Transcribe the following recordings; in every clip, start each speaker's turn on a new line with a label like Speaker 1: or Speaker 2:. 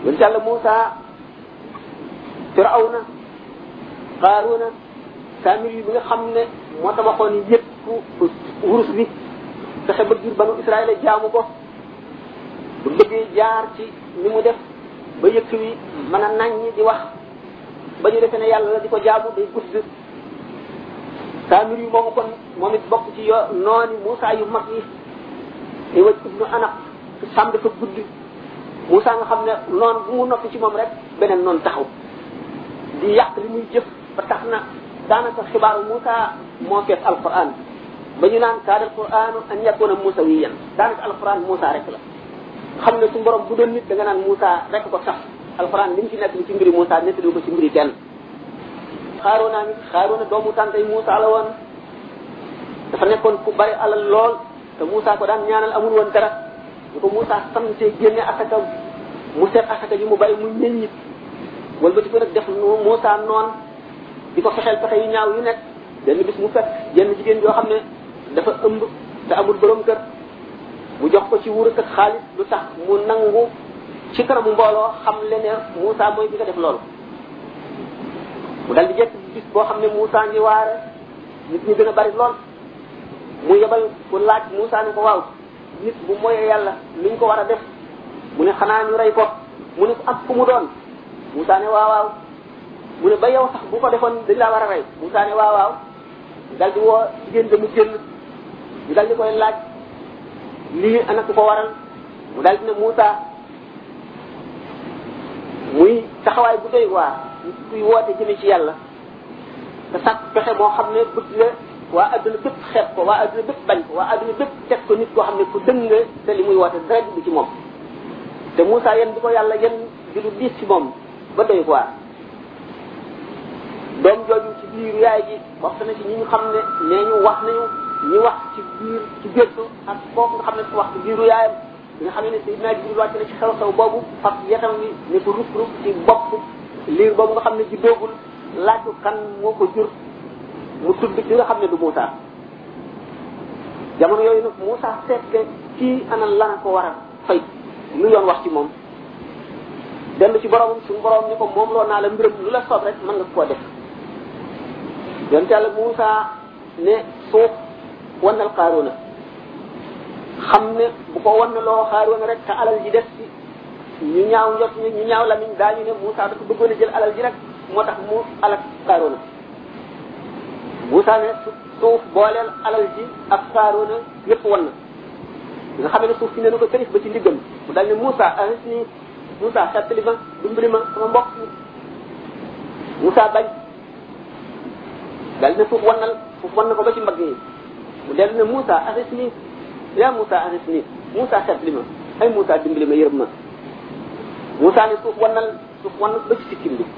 Speaker 1: yonent yàlla Moussa Firawna Qaaruna Saamir yi bi nga xam ne moo tabaxoon yëpp wurus bi fexe ba jur banu Israël jaamu ko bu bëggee jaar ci ni mu def ba yëkk wi mën a naññi di wax ba ñu defee ne yàlla la di ko jaamu day gudd Saamir yi moomu kon moom it bokk ci yo nooni Moussa yu mag yi di waj ibnu Anaq sàmm dafa gudd Moussa nga xam ne noon bu mu noppi ci moom rek beneen noonu taxaw di yàq li muy jëf ba tax na daanaka xibaaru Moussa moo fees alquran ba ñu naan kaada alquranu an yakuna musawiyan daanaka alquran Moussa rek la xam ne su borom bu doon nit da nga naan Moussa rek ko sax alquran li mu ci nekk li ci mbiri Moussa nettali ko ci mbiri kenn xaaroona mi xaaroona doomu tàntay Moussa la woon dafa nekkoon ku bari alal lool te Moussa ko daan ñaanal amul woon dara ñu ko Moussa sante génne asaka mu seet asaka ji mu bari mu ñëññit wala ba ci ko nag def Moussa noon di ko fexeel pexe yu ñaaw yu nekk benn bis mu fekk jenn jigéen yoo xam ne dafa ëmb te amul borom kër mu jox ko ci wurus ak xaalis lu tax mu nangu ci kanamu mbooloo xam le ne Moussa mooy bi nga def loolu mu dal di jekk bis boo xam ne Moussa ngi waare nit ñi gën a bari lool mu yebal ku laaj Moussa ne ko waaw nit bu moyee yàlla liñ ko war a def mu ne xanaa ñu rey ko mu ne ko ak fu mu doon Moussa ne waaw waaw mu ne ba yow sax bu ko defoon dañ laa war a rey Moussa ne waaw waaw dal di woo jigéen da mu génn ñu dal di koy laaj lii ana ku ko waral mu dal di ne Moussa muy taxawaay bu doy waar nit kuy woote jëme ci yàlla te sàkk pexe moo xam ne bëgg nga waa adduna bépp xeeb ko waa adduna bépp bañ ko waa adduna bépp teg ko nit koo xam ne ku dëng nga te li muy woote dara du ci moom te Moussa yéen di ko yàlla yéen di lu diis ci moom ba doy waar doom jooju ci biir yaay ji wax na ci ñi ñu xam ne nee ñu wax nañu ñi wax ci biir ci gëstu ak kooku nga xam ne wax ci biiru yaayam nga xam ne Seydina Jibril wàcc na ci xew-xew boobu fab yetam wi ne ko ruk ruk ci bopp liir boobu nga xam ne juddoogul laaj ko kan moo ko jur mu tudd ci nga xam ne du Moussa jamono yooyu nag Moussa seet ne kii ana lana ko war a fay lu yoon wax ci moom dellu ci boromam suñu borom ni ko moom loo naa la mbiram lu la soob rek mën nga koo def yonte yàlla Moussa ne suuf wannal Qaaruuna xam ne bu ko wan loo Qaaruuna rek te alal ji des ci ñu ñaaw njot ñu ñu ñaaw lamiñ daañu ne Moussa dafa bëggoon a jël alal ji rek moo tax mu alak Qaaruuna Moussa ne suuf booleel alal ji ak Qaaruuna yépp wan na nga xam ne suuf si ne na ko tërif ba ci ndiggam mu dal ne Moussa aris nii Moussa xettali ma dimbali ma sama mbokk mi Moussa bañ dal ne suuf wannal suuf wan na ko ba ci mbagg yi mu dellu ne Moussa aris nii yaa Moussa aris nii Moussa xettali ma ay Moussa dimbali ma yërëm ma Moussa ne suuf wannal suuf wan ba ci sikkim bi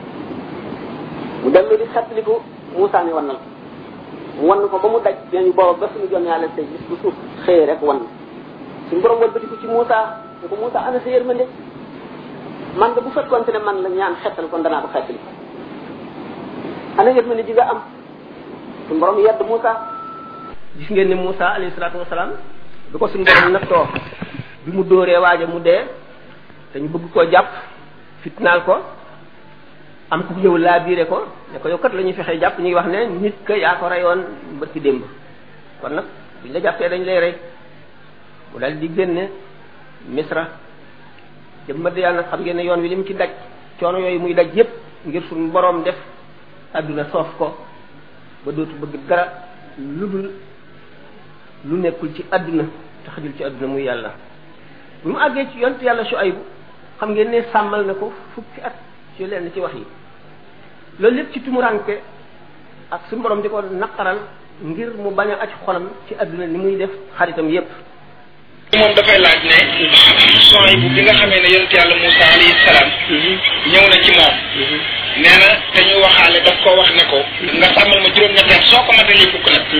Speaker 1: mu dellu di xettaliku Moussa ne wannal mu wan ko ba mu daj ñu booba ba suñu jon yàlla tey bis bu suuf xëyee rek wan suñu borom wëlbatiku ci Moussa ne ko Moussa ana sa yërmande man nga bu fekkoonte ne man la ñaan xettal kon danaa ko xettali ana yërmande ji nga am suñu borom yedd Moussa gis ngeen ne Moussa alayhi salaatu wasalaam du ko suñu borom nattoo bi mu dóoree waaja mu dee te ñu bëgg koo jàpp fitnaal ko am ku ñëw laa biire ko ne ko yow kat la ñuy fexee jàpp ñu ngi wax ne nit ka yaa ko reyoon bërki démb kon nag buñ la jàppee dañ lay rey mu daal di génne misra jëm Madiyan nag xam ngeen ne yoon wi li mu ci daj coono yooyu muy daj yépp ngir suñu boroom def àdduna soof ko ba dootu bëgg dara lu dul lu nekkul ci àdduna te xajul ci àdduna muy yàlla bu mu àggee ci yonent yàlla Shuaybu xam ngeen ne sàmmal na ko fukki at ci lenn ci wax yi loolu lépp ci tumuranke ak suñu borom di ko naqaral ngir mu bañ a aj xolam ci àdduna ni muy def xaritam yépp
Speaker 2: moom dafay laaj ne son bu bi nga xamee ne yonent yàlla Moussa alayhi salaam ñëw na ci moom nee na te ñu waxaale daf ko wax ne ko nga sàmmal ma juróom-ñetti at soo ko matalee fukk nag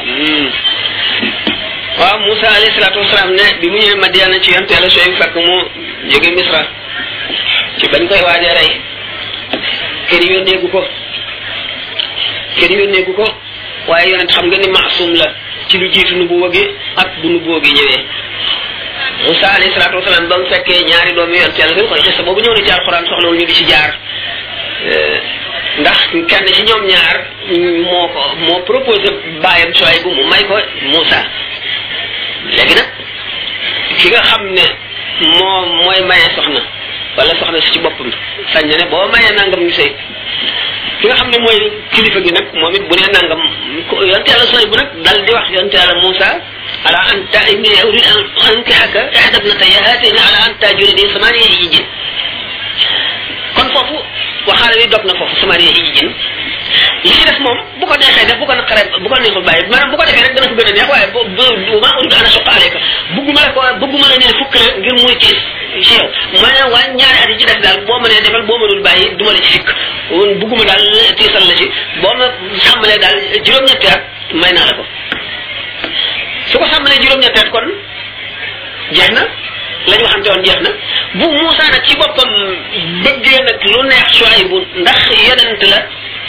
Speaker 3: waaw Moussa alayhi salaatu wasalaam ne bi mu ñëwee Madiana ci yonent yàlla Shuayb fekk mu jóge Misra ci bañ koy waajee rey kenn yónneegu ko kenn yónneegu ko waaye yonent xam nga ni maasum la ci lu jiitu nu bu wëgee ak bu nu boogi ñëwee Moussa alayhi salaatu wasalaam ba mu fekkee ñaari doomi yonent yàlla gën koy xista boobu ñëw na ci alxuraan soxlawul ñu di ci jaar ndax kenn ci ñoom ñaar moo ko moo proposé bàyyam Suwayb bu mu may ko Moussa léegi nag ki nga xam ne moo mooy maye soxna wala soxna si ci boppam sañ na ne boo mayee nangam ñu sëy ki nga xam ne mooy kilifa gi nag moom it bu nee nangam yonte yàlla Suwayb bu nag dal di wax yonte yàlla Moussa ala an ta inni urid an ankihaka ihda ibnatayya hatayni ala an tajurani samaniya hijjin kon foofu waxaale wi dog na foofu samaniya hijjin li ci def moom bu ko neexee def bu ko naqaree bu ko neexul bàyyi maanaam bu ko defee rek dana ko gën a neex waaye bu bu ma urid an asuqa alayka bugguma la ko bugguma la ne fukk la ngir muy ci ci yow maanaam waa ñaari at yi ci def daal boo mënee defal boo mënul bàyyi duma la ci fikk bugguma daal tiisal la ci boo ma sàmmalee daal juróom-ñetti at may naa la ko su ko sàmmalee juróom-ñetti at kon jeex na lañ waxante woon jeex na bu Moussa nag ci boppam bëggee nag lu neex Suwaybu ndax yonent la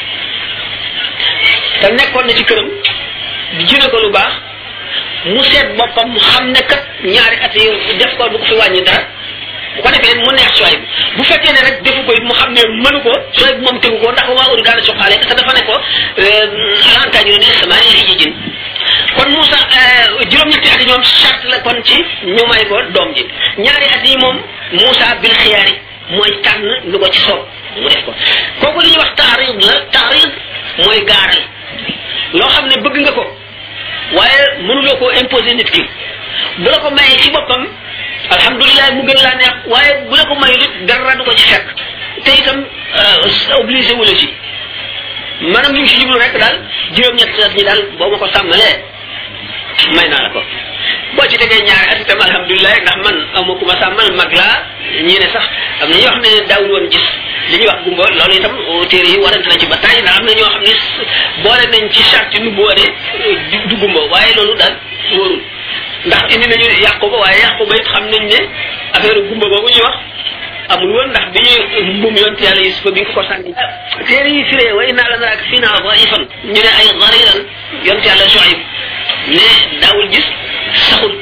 Speaker 3: te nekkoon na ci këram di jëne ko lu baax mu seet boppam xam ne kat ñaari at yi def ko du ko fi wàññi dara bu ko defee mu neex Suwaybu bu fekkee ne rek defu ko it mu xam ne mënu ko Suwaybu moom tegu ko ndax waa uri gaana soxaale parce que dafa ne ko alantañu ne sama yi jin kon Moussa juróom-ñetti at yi ñoom charte la kon ci ñu may ko doom ji ñaari at yi moom Moussa bil xiyaari mooy tànn lu ko ci soob mu def ko kooku li ñuy wax taarid la taarid mooy gaaral loo xam ne bëgg nga ko waaye mënuloo koo imposer nit ki bu la ko mayee ci boppam alhamdulilah mu gën laa neex waaye bu la ko mayul it dara du ko ci fekk te itam obligé wu la ci maanaam li mu si jublu rek daal juróom-ñett at ñi daal boo ma ko sàmmalee may naa la ko boo ci tegee ñaari at itam alhamdulilah ndax man amu ku ma sàmmal mag laa ñii ne sax am na ñoo xam ne daawul woon gis li ñuy wax gumba loolu itam téere yi warante na ci ba tàyyi ndax am na ñoo xam ne boole nañ ci charte nu bu wane du gumba waaye loolu daal wóorul ndax indi nañu yàqu ba waaye yàqu ba it xam nañ ne affaire gumba boobu ñuy wax amul woon ndax bi ñuy mbum yonte yàlla Yusufa bi nga ko sànni téere yi firee way naa la naraak fii naa ba ifan ñu ne ay gariran yonte yàlla Shuayb ne daawul gis saxul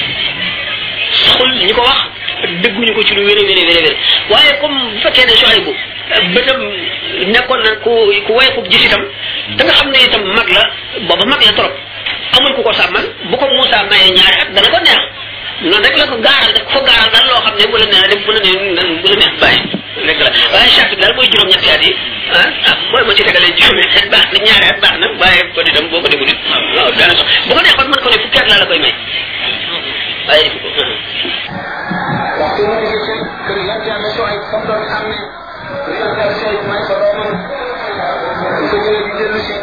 Speaker 3: saxul ñi ko wax dëgguñu ko ci lu wéré wéré wéré wéré waaye comme bu fekkee ne Shuayb bu bëtam nekkoon na ku ku way ko gis itam da nga xam ne itam mag la booba mag la trop amul ku ko sàmmal bu ko Moussa mayee ñaari at dana ko neex noonu rek la ko gaaral daf ko gaaral daal loo xam ne bu la neex def bu la neex bu la neex bàyyi rek la waaye charte bi daal mooy juróom-ñetti at yi ah ah mooy ma ci tegalee juróomi at baax na ñaari at baax na waaye ko di dem boo ko deful it waaw dana sox bu ko neexoon mën ko ne fukki at laa la koy may waaye defu ko
Speaker 2: waxtu mu jóge ci kër yàlla yàlla soo ay fam doon xam ne yàlla yàlla soo ay may ko doomam bu ko ñëwee di dellu si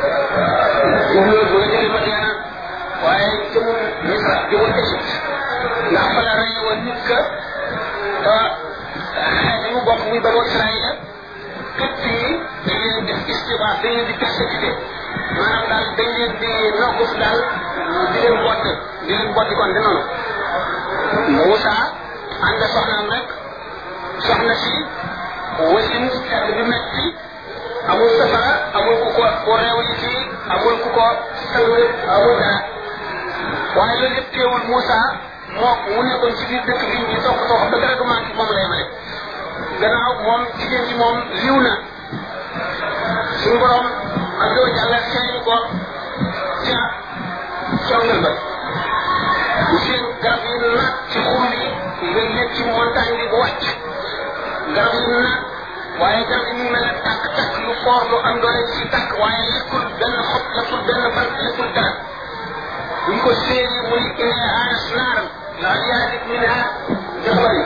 Speaker 2: jublu bu la jóge Madiana waaye jëmul Misra jëmul Égypte ndax fa la rey woon nit ka ba xeet yi mu bokk muy banu Israël képp yi dañ leen def istibaas dañ leen di persécuté maanaam daal dañ leen di nokkuf daal di leen bott di leen botti kon de noonu Moussa ànd soxnaam rek soxna si wasin sedd bi metti amul safara amul ku ko ku réew li ci amul ku ko sang amul dara waaye loolu yëpp teewul Moussa moo mu nekkoon ci biir dëkk bi ñu toog toog ba dara du manqué moom lay male gannaaw moom jigéen ji moom liw na suñu borom ak doo jàlla feeñ ko ca congal ba bu seen garab yi naat ci xur bi nga yëg ci montagne bi bu wàcc garab yi naat waaye garab yi mu mel ne tàkk tàkk lu foor lu am doole ci tàkk waaye lekkul benn xob lekkul benn bant lekkul dara buñ ko séeri muy inee anas naaram la yaadik minha jabari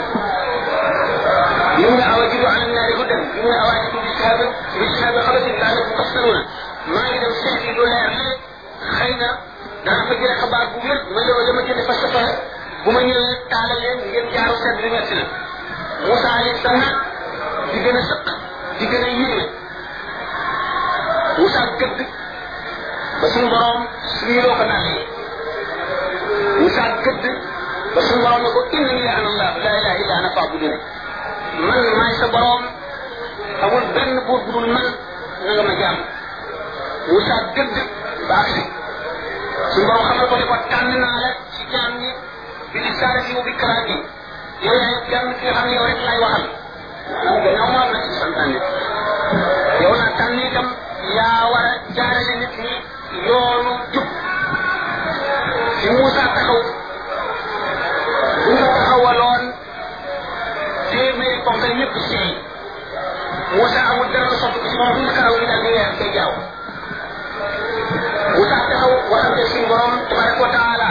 Speaker 2: يمنع أواجد على النار هدى يمنع أواجد بشهاب بشهاب خبث لا يتصلون ما إذا مسحت دولار ليه خينا dana fa jëlee xabaar bu wér ma la dama jënd fa safara bu ma ñëwee taalal leen ngeen jaaru sedd bi metti na Moussa alayhi salaam di gën a sëq di gën a yéeme Moussa gëdd ba suñu borom suñu ko naan Moussa gëdd ba suñu borom ne ko inna li ana allah la ilaha illa ana fa'buduni man maay sa borom amul benn buur bu dul man na nga ma jaam Moussa gëdd ba agsi suñu borom xamal ko ne ko tànn naa la ci jaam ñi bi risalati wa bi kalaami yow yaay kenn ki nga xam ne yow rek lay waxal man gannaaw ma la ci santaane yow naa tànn itam yaa war a jaarale nit ñi yoonu jub fi Moussa taxaw bu nga taxawaloon téeméeri ponkal ñëpp si Moussa amul dara lu soppi ci moom bu ñu karaw yi daal di weer day jaaw Moussa taxaw waxante suñu borom tabaraka wa taala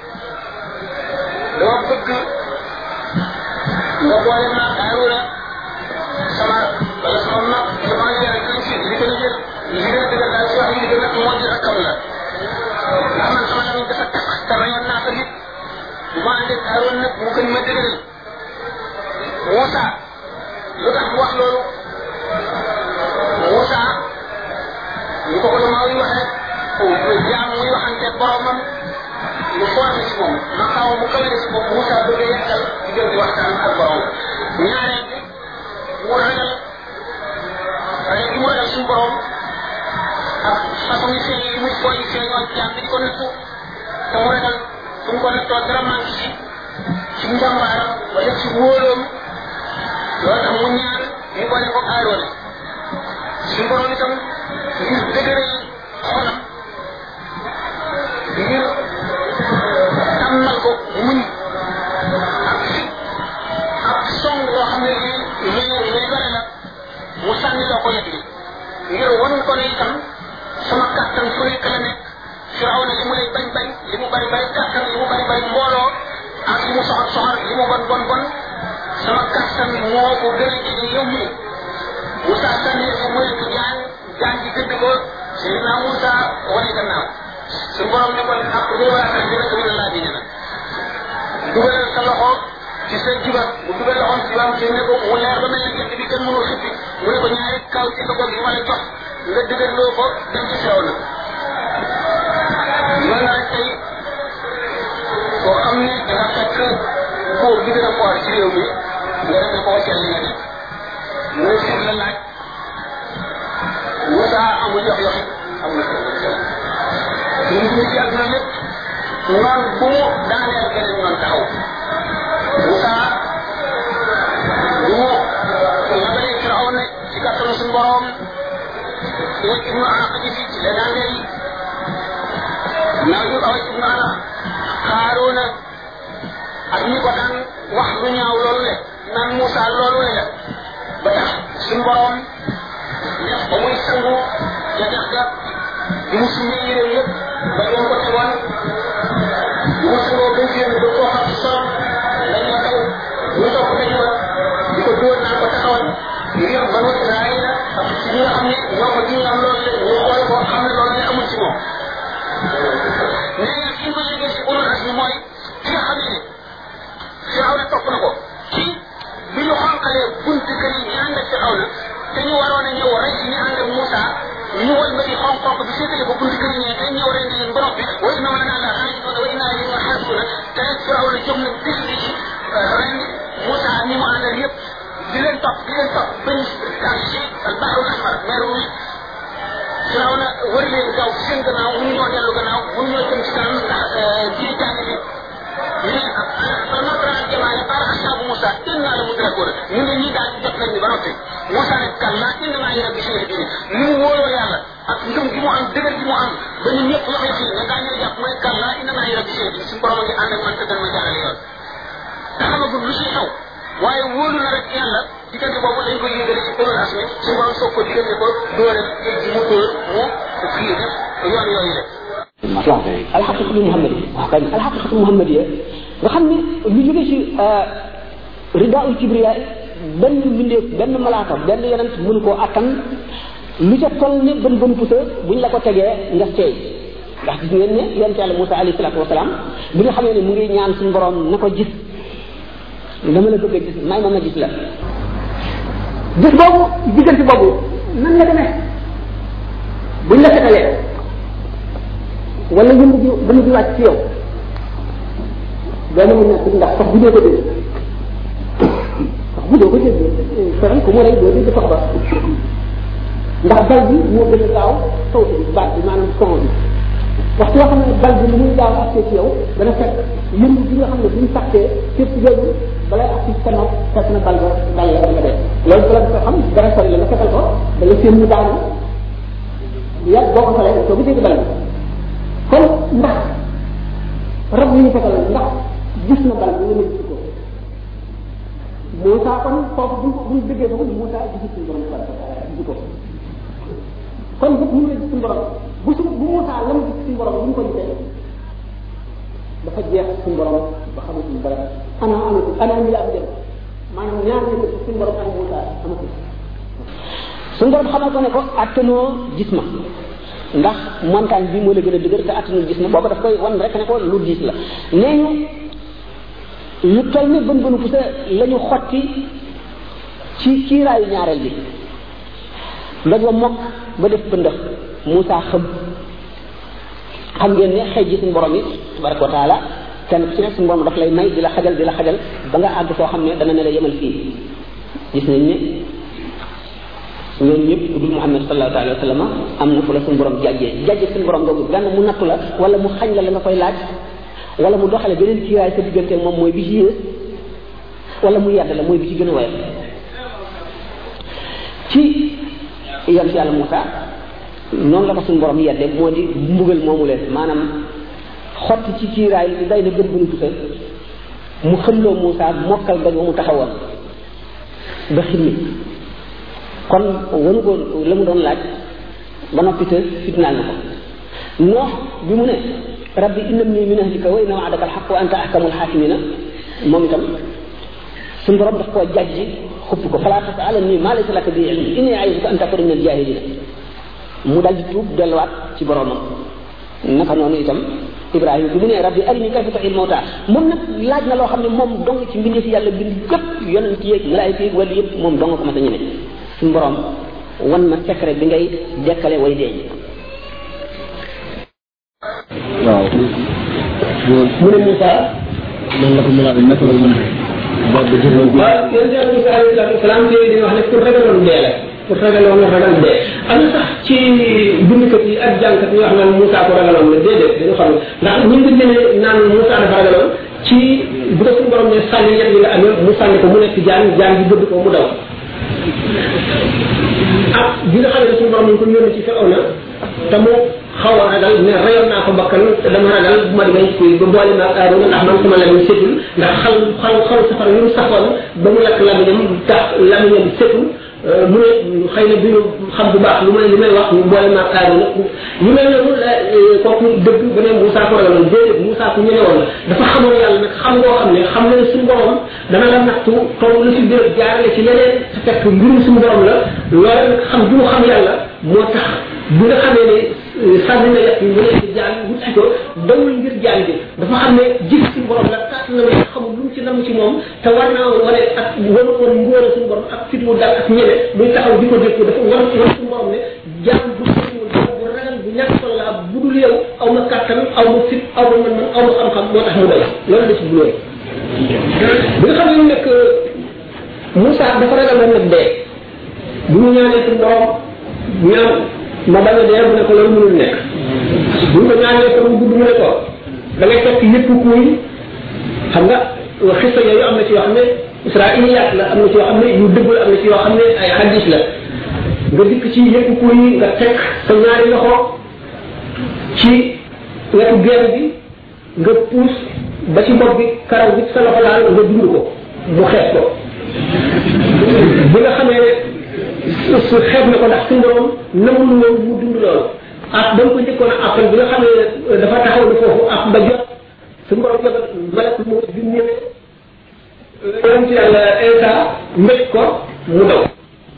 Speaker 2: dama bëgg nga boole ma Haruna sama wala sama mag sama yaay gën ci li gën a jël li gën a dëgër daal ci wax li gën a moo di rakkam la ndax man sama lamiñ dafa tax te rayoon naa ko nit bu ma àndee Haruna nag mu gën ma dëgëral Moussa lu tax mu wax loolu Moussa ñu ko ko lu maaw yi waxee jaam muy waxante boromam lu foor la ci moom maqaaw mu kawe la ci moom Moussa bëgg a yàggal diggante waxtaan ak borom ñaareel bi mu ragal ragal gi mu ragal suñu borom ak façon yi feeñ yi muy fooy feeñoon jaam bi di ko nattu te mu ragal fu mu ko nattoo dara manqué ci ci njàmbaaram wala ci wóoloom loolu tax mu ñaan ñu boole ko aaroone suñu borom itam ngir dëgëral xolam ngir tàmmal ko muñ ak fit ak song loo xam ne lii luy luy bare la mu sànni loo ko yet bi ngir wan ko ne itam sama kàttan fu nekk la nekk firaw na li mu lay bañ bañ li mu bari bari kàttan li mu bari bari mbooloo ak li mu soxor soxor li mu bon bon bon sama kàttan moo ko gën a jege yow mi Moussa sànni ko mu nekk jaan jaan ji gëdd ko Seydina Moussa wane gannaaw su borom ne ko ak lu war a tax dina ko laa dina la dugalal sa loxo ci sa jibat bu dugal loxoom ci jibaam ci ne ko mu leer ba mel ne jant bi kenn mënul xippi mu ne ko ñaari kaw ci sa bopp yi ma la jox nga dëgërloo ko dem ci sew na loolu nag tey koo xam ne danga fekk góor bi gën a foor ci réew mi nga dem ne ko wàccal li nga nekk mu ne sit la laaj Moussa amul yox yoxi amul seen ñu ngi ci àdduna lépp noon bu mu daaneel beneen noon taxaw Moussa bu mu labalee Firaw ne ci kàttanu suñu borom yéen ibnu Anaq ji fi ci la daaneel naa ñu aw ibnu Anaq Haaruna ak ñi ko daan wax lu ñaaw loolu le naan Moussa loolu le la ba tax suñu borom def ba muy sangu ja dex ga bi mu sumee yére yëpp ba doon ko tegoon bi mu sangoo ba génn ba koo xam ci solom lañ la daw ñu topp dañu la di ko dóor naan ko taxawal ngir banu Israël ak ci ñi nga xam ne ñoo ko ñu am loolu ñu xool ko xam ne loolu ne amul ci moom nee na fi ñu ko yëgee si ulul asmi mooy ki nga xam ne Firaw na topp na ko ci bi ñu xonqalee bunti kër yi ñu ànd ak Firaw na te ñu waroon a ñëw rey si ñu ànd ak Moussa ñu wal ba di xonq xonq bi séddale ko bunti kër yi ñee te ñëw ren di leen ba noppi wa inna ma naa la xaalisuna wa inna li ma xaalisuna te rek Firaw na jóg na bis di ren Moussa ñi mu àndal yëpp di leen topp di leen topp bañ daal ci al bahrul ahmar mer rouge Firaw na wër leen gaw ci seen gannaaw mënu ñoo dellu gannaaw mënu ñoo jëm ci kanam ndax ji jàng bi mais notre jamaale par ashabu Moussa inna la mudrakoon ñu ne ñii daal jot nañ ñu ba noppi Moussa ne kalla inna maa ngi rabbi seen bi ni mu wóoloo yàlla ak ngëm gi mu am dëgër gi mu am ba ñun ñëpp yox yox yi ne gaa ñu jàpp mu ne kalla inna maa ngi rabbi seen bi suñu borom a ngi ànd ak man te dana ma jaarale yoon te xamagul lu ciy xew waaye wóolu na rek yàlla diggante boobu lañ ko yëgale ci ulul asmi suñu borom soog ko diggante ko dóore géej gi mu dóor mu kii def yoon yooyu la
Speaker 1: waaw alxaqiqatu muhammadiya waaw kay alxaqiqatu muhammadiya nga xam ne lu jóge ci ridaul kibriya benn mbindeef benn malaaka benn yonent mënu koo attan lu ca toll ne bën bën pusa buñ la ko tegee nga seey ndax gis ngeen ne yonent yàlla Moussa alayhi salaatu wasalaam bi nga xamee ne mu ngi ñaan suñu borom na ko gis dama la bëgg a gis may ma ma gis la gis boobu diggante boobu nan la demee buñ la setalee wala yëngu ji ba ji wàcc ci yow doo mën nekk ndax sax bu doo ko dégg sax bu doo ko dégg feral ku mu rey doo dégg sax ba ndax dal bi moo gën a gaaw taw bi baat bi maanaam son bi waxtu yoo xam ne bal bi ni muy gaaw accès ci yow dana fekk yëngu bi nga xam ne buñ takkee fépp yooyu balay ak ci sa nopp fekk na bal ba bal la nga dee loolu bala nga xam dara sori la nga fekkal ko da nga seen mu daanu yàgg boo ko falee soo ko dégg bal bi kon ndax rab yi ñu fekkal ndax gis na bal bi nga gis ko Moussa kon foofu buñ buñ déggee foofu Moussa gisul suñu borom gisu ko kon bu ñu gis suñu borom bu su bu Moussa la mu gis suñu borom bu ñu ko gisee dafa jeex suñu borom ba xamatuñ dara ana amatu ana ñu la am dem maanaam ñaar ñu ko suñu borom ak Moussa amatu suñu borom xamal ko ne ko attanoo gis ma ndax montagne bi moo la gën a dëgër te attanul gis ma booba daf koy wan rek ne ko lu diis la nee ñu lu toll ne bën bënu pusa la ñu xotti ci kiiraayu ñaareel bi ndoj wa mokk ba def pëndëx Moussa xam xam ngeen ne xëy ji suñu borom yi tabaraka wa taala kenn ku ci nekk suñu borom daf lay may di la xajal di la xajal ba nga àgg foo xam ne dana ne la yemal fii gis nañ ne ñooñu ñëpp ku dul Muhammad sallallahu alayhi wa sallam am na fu la suñu borom jàjjee jàjjee suñu borom googu benn mu nattu la wala mu xañ la la nga koy laaj wala mu doxale beneen kiiraay sa diggante moom mooy bi ci yées wala mu yedd la mooy bi ci gën a woyof ci yam si yàlla Moussa noonu la ko suñu borom yedde moo di mbugal moomu leen maanaam xotti ci kiiraay li day na gën bu ñu tusa mu xëlloo Moussa mokkal doj wa mu taxawoon ba ximmi kon wanu ko la mu doon laaj ba noppi te fitnaal na ko noox bi mu ne rabbi innamni min ahlika wa inna wa'daka alhaq wa anta ahkamul hakimina moom itam suñu borom daf koo jajji xupp ko fala tasalani ma laysa laka bi ilm inni a'iduka an takuna min aljahilina mu dal di tuub delluwaat ci boromam naka noonu itam ibrahima bi mu ne rabbi arini kayfa tuhil mawta moom nag laaj na loo xam ne moom dong ci mbindeef yàlla bind yëpp yonent yeeg malaayika yeeg wala yëpp moom dong ko mas a ñeme suñu borom wan ma secret bi ngay dekkale way deeñ
Speaker 4: waaw
Speaker 1: mu ne Moussa
Speaker 4: loolu la ko mën a naka la mën a boobu ba jëloon bi
Speaker 1: waaw yéen si Moussa alayhi salaatu wasalaam te dañuy wax ne pour ragaloon dee la pour ragaloon ragal dee am na sax ci bindkat yi ak jàngkat yi wax naan Moussa ko ragaloon la déedéet dañu xam ndax ñu ngi jëlee naan Moussa dafa ragaloon ci bu ko suñu borom ne sànni yet yi la amee mu sànni ko mu nekk jaan jaan bi gëdd ko mu daw ak bi nga xam ne suñu borom ñu ko yónni ci Firawna te mu xaw a ragal ne rayoon naa ko bakkan te dama ragal bu ma demee ci ba boole ma ak Aarona ndax man sama lamiñ setul ndax xal xal xal safara yu mu saxoon ba mu lakk lamiñam tax lamiñam setul mu ne xëy na duñu xam bu baax lu may li may wax ñu boole ma ak Aarona ñu mel noonu la kooku dëgg ba ne Moussa ko ragaloon déedéet Moussa ku ñeme woon la dafa xamoon yàlla nag xam ngoo xam ne xam na ne suñu borom dana la nattu toll la si béréb jaarale ci leneen te fekk mbirum suñu borom la loolu nag xam bi mu xam yàlla moo tax bi nga xamee ne sànni na yàq yi mu nekk jaan wut si ko dawul ngir jaan bi dafa xam ne gis suñu borom la kàtt na ne xamul lu mu ci nam ci moom te war naa wane ak wan woon ngóor suñu borom ak fit wu dal ak ñeme muy taxaw di ko dégg dafa wan wan suñu borom ne jaan bu sëriwul bu ragal bu ñàkk solo la bu dul yow aw ma kàttan aw ma fit aw ma mën-mën aw ma xam-xam moo tax mu daw loolu la ci bulooy bi nga xam ne nekk Moussa dafa ragal woon nag dee bu ñu ñaanee suñu borom ñaan ma bañ a dee mu ne ko loolu mënul nekk bu ñu ko ñaanee ko mu gudd mu ne ko da ngay fekk yëpp kuy xam nga xista yooyu am na ci yoo xam ne israiliyaat la am na ci yoo xam ne yu dëgg la am na ci yoo xam ne ay hadis la nga dikk ci yëpp kuy nga teg sa ñaari loxo ci wetu genn bi nga puus ba ci bopp bi karaw bi sa loxo laal nga dund ko mu xeet ko bi nga xamee ne su xeeb na ko ndax suñu borom namul woon mu dund loolu ak ba mu ko njëkkoon a appel bi nga xam ne dafa taxaw na foofu ak ba jot suñu borom jot malak mu bi mu ñëwee yonent yàlla Isa mbéj ko mu daw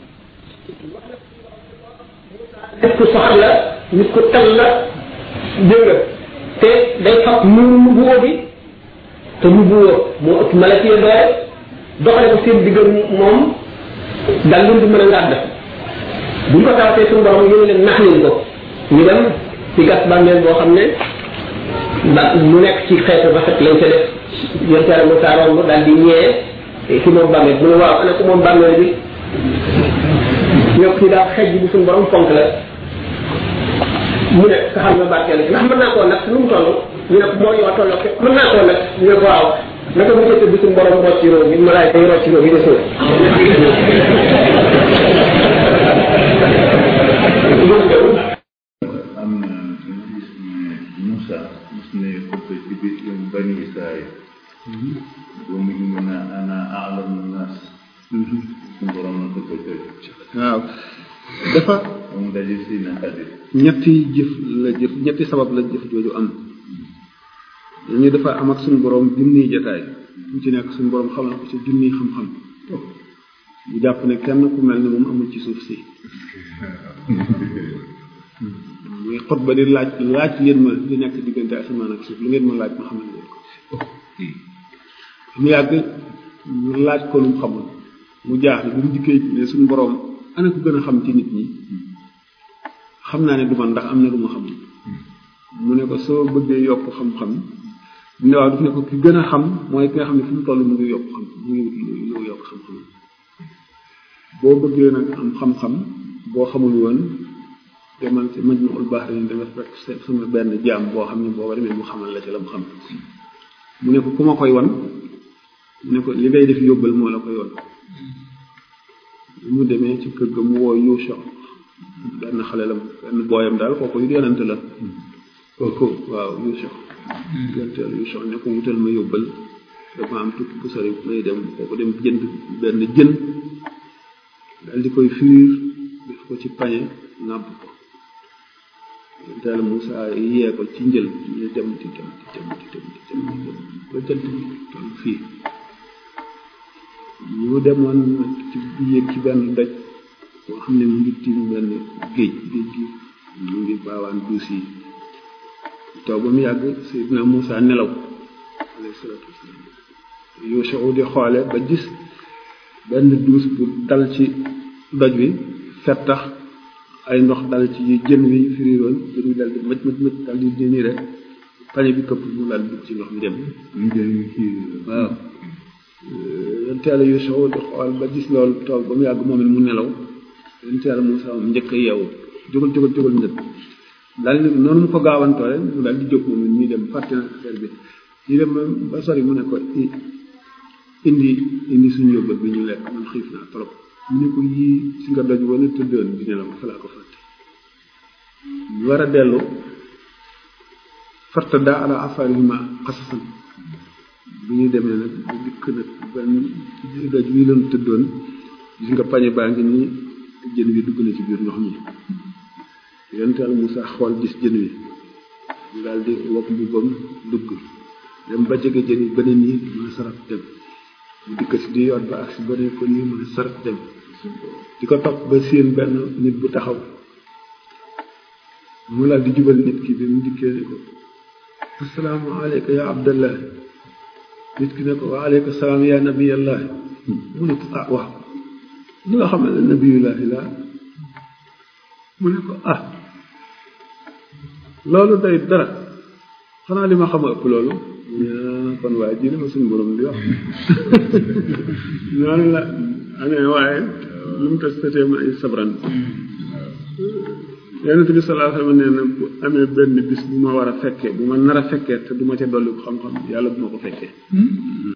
Speaker 1: nit ku soxal la nit ku tal la dégg nga te day fab muur mu buwoo bi te mu buwoo moo ëpp malak yi doole doxale ko seen diggal moom dal leen di mën a ngàdd bu ñu ko tawatee suñu borom yéen leen nax leen ko ñu dem ci gas bàmmeel boo xam ne ba mu nekk ci xeetu rafet lañ ca def yonte yàlla Moussa romb daal di ñëwee ki moom bàmmeel mu ne waaw ana ko moom bàmmeel bi ñoo ci daal xej bu suñu borom fonk la mu ne ka xam nga barkeel ndax mën naa koo nag nu mu toll ñu ne ko moo yoo tolloo ke mën naa koo nag ñu ne ko waaw naka mu jëkk bi suñu borom rocc ci réew mi malaay day rocc ci réew mi de suuf
Speaker 5: am na ñu gis ne Moussa mos ne xutba ci biir bani Israël ba mu ñu mën a ana aalamu naas suñu borom na xutba jooju
Speaker 6: waaw dafa
Speaker 5: moom daje si na xadir
Speaker 6: ñetti jëf la jëf ñetti sabab la jëf jooju am ñu dafa am ak suñu borom junniy jataay bu ci nekk suñu borom xamal ko ci junniy xam-xam ñu jàpp ne kenn ku mel ne moom amul ci suuf si muy xutba di laaj laaj leen ma li nekk diggante asamaan ak suuf lu ngeen ma laaj ma xamal leen ko mu yàgg ñu laaj ko lu mu xamul mu jaaxle bi mu dikkee ne suñu borom ana ko gën a xam ci nit ñi xam naa ne du man ndax am na lu ma xamul mu ne ko soo bëggee yokk xam-xam mu ne waaw daf ne ko ki gën a xam mooy ki nga xam ne fu mu toll mu ngi yokk xam mu ngi mu ngi yokk xam-xam boo bëggee nag am xam-xam boo xamul woon demal ci maj ma ul baax dañu danga fekk sama benn jaam boo xam ne booba demee mu xamal la ci la mu xam mu ne ko ku ma koy wan mu ne ko li ngay def yóbbal moo la koy wan mu demee ci kër ga mu woo Yuusa benn xale la benn booyam daal kooku yu yonante la kooku waaw Yuusa yonteel Yuusa ne ko wutal ma yóbbal dafa am tukki bu sori may dem kooku dem jënd benn jën daal di koy fiir def ko ci pañe nàbb ko yonteel Moussa yee ko ci njël ñu dem di dem di dem di dem di dem di dem ba jant bi toll fii ñu demoon nag ci yéeg ci benn doj boo xam ne mu ngi tiim benn géej géej gi mu ngi baawaan duus yi taw ba mu yàgg Seydina Moussa nelaw alayhi salaatu wasalaam Yuusa di xoole ba gis benn duus bu dal ci doj wi fettax ay ndox dal ci jën wi firiroon jën wi dal di mëj mëj mëj dal di nii rek pañe bi këpp mu daal dugg ci ndox mi dem waaw yonteela Yuusa di xool ba gis loolu toog ba mu yàgg moom it mu nelaw yonteela Moussa moom njëkk a yeewu jógal jógal jógal njëkk daal di noonu mu ko gaawantoo rek mu daal di jóg moom it ñuy dem fàtte na affaire bi ñu dem ba sori mu ne ko indi indi suñu yóbbal bi ñu lekk man xiif naa trop mu ne ko yii si nga doj wala tëddoon di nelaw fa laa ko fàtte ñu war a dellu farta daa ala asaarihima xasasan bi ñu demee nag bu dikk nag benn doj wi leen tëddoon gis nga pañe baa ngi nii jën wi dugg na ci biir ndox mi yonent Yàlla Musaa xool gis jën wi mu daal di wokk mbubbam dugg dem ba jege jën yi beneen yi mën a sarat dem mu dikk si di yoot ba ak si beneen ko nii mën a sarat dem di ko topp ba séen benn nit bu taxaw mu daal di jubal nit ki bi mu dikkee ne ko assalaamu aleyka ya abdallah nit ki ne ko wa aleyka salaam ya nabiyallah mu ne ko ah waaw li nga xam ne nabiyullahi la mu ne ko ah loolu day dara xanaa li ma xam a ëpp loolu kon waaye ji li ma suñu borom di wax noonu la amee waaye lu mu tas tatee ma ay sabran yonent bi salaa sallam nee na bu amee benn bis bu ma war a fekkee bu ma nar a fekkee te du ma ca dolli ko xam-xam yàlla bu ma ko fekkee